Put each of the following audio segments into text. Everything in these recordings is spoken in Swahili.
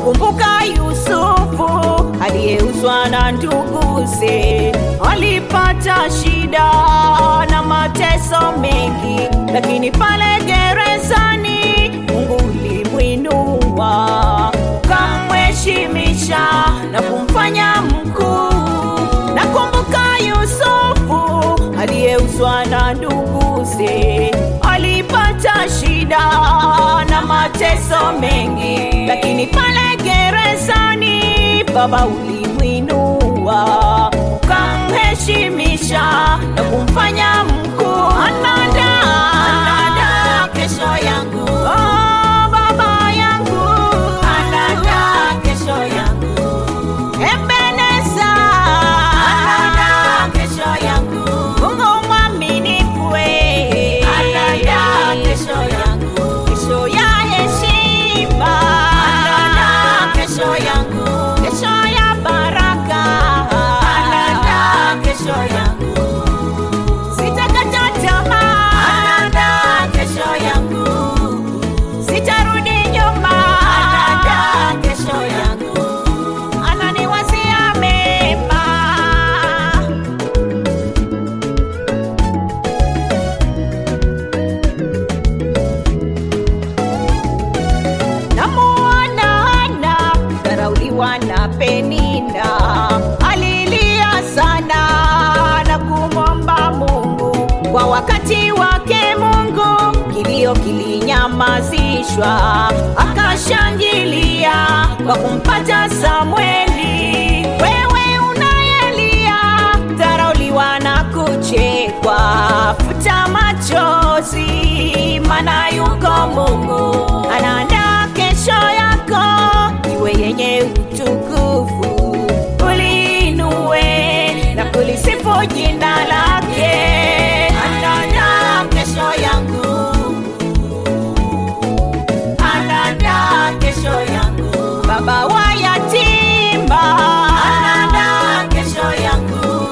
Wakumbuka Yusufu aliyeuzwa na nduguze, alipata shida na mateso mengi, lakini pale gerezani Mungu ulimwinua, ukamheshimisha na kumfanya mkuu. Nakumbuka Yusufu aliyeuzwa na nduguze, alipata shida na mateso mengi, lakini pale gerezani Baba ulimwinua, ukamheshimisha na kumfanya mkuu. Anaandaa anaandaa kesho yangu, oh, Baba yangu anaandaa kesho yangu Ebeneza anaandaa kesho yangu, Mungu mwaminifu we anaandaa kesho yangu, kesho ya heshima anaandaa kesho yangu, kesho ya baraka anaandaa kesho yangu, sitakata tamaa anaandaa kesho yangu, sitarudi nyuma anaandaa kesho yangu ananiwazia mema. Namuona Hana dharauliwa na Penina, alilia sana na kumwomba Mungu kwa wakati wake. Mungu kilio kilinyamazishwa, akashangilia kwa kumpata Samweli. Wewe unayelia dharauliwa na kuchekwa, futa machozi, maana yuko Mungu anaandaa kesho yako iwe yenye utukufu. Uliinue na kulisifu jina lake, anaandaa kesho yangu, anaandaa kesho yangu, baba wa yatima, anaandaa kesho yangu,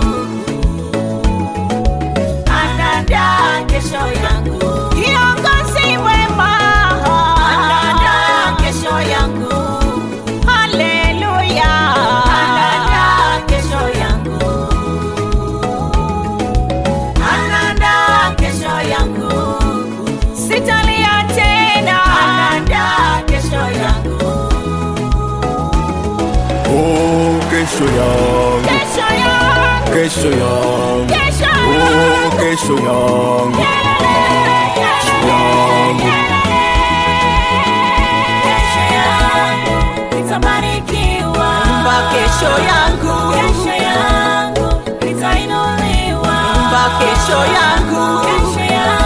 anaandaa kesho yangu, kiongozi mwema, anaandaa kesho yangu, haleluya, anaandaa kesho yangu, anaandaa kesho yangu, sitalia tena, anaandaa kesho yangu, Oh, kesho yangu, kesho yangu, kesho yangu, kesho oh, yangu. kesho yangu, yangu. Imba kesho yangu, imba kesho yangu,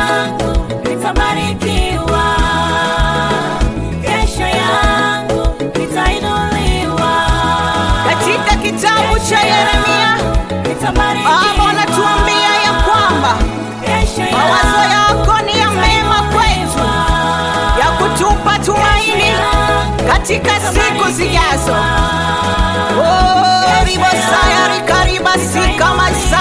katika kitabu cha Yeremia Baba anatuambia ya kwamba mawazo yako ni ya mema kwetu, ya kutupa tumaini katika siku zijazo. Oh, ribosaya rikaribasika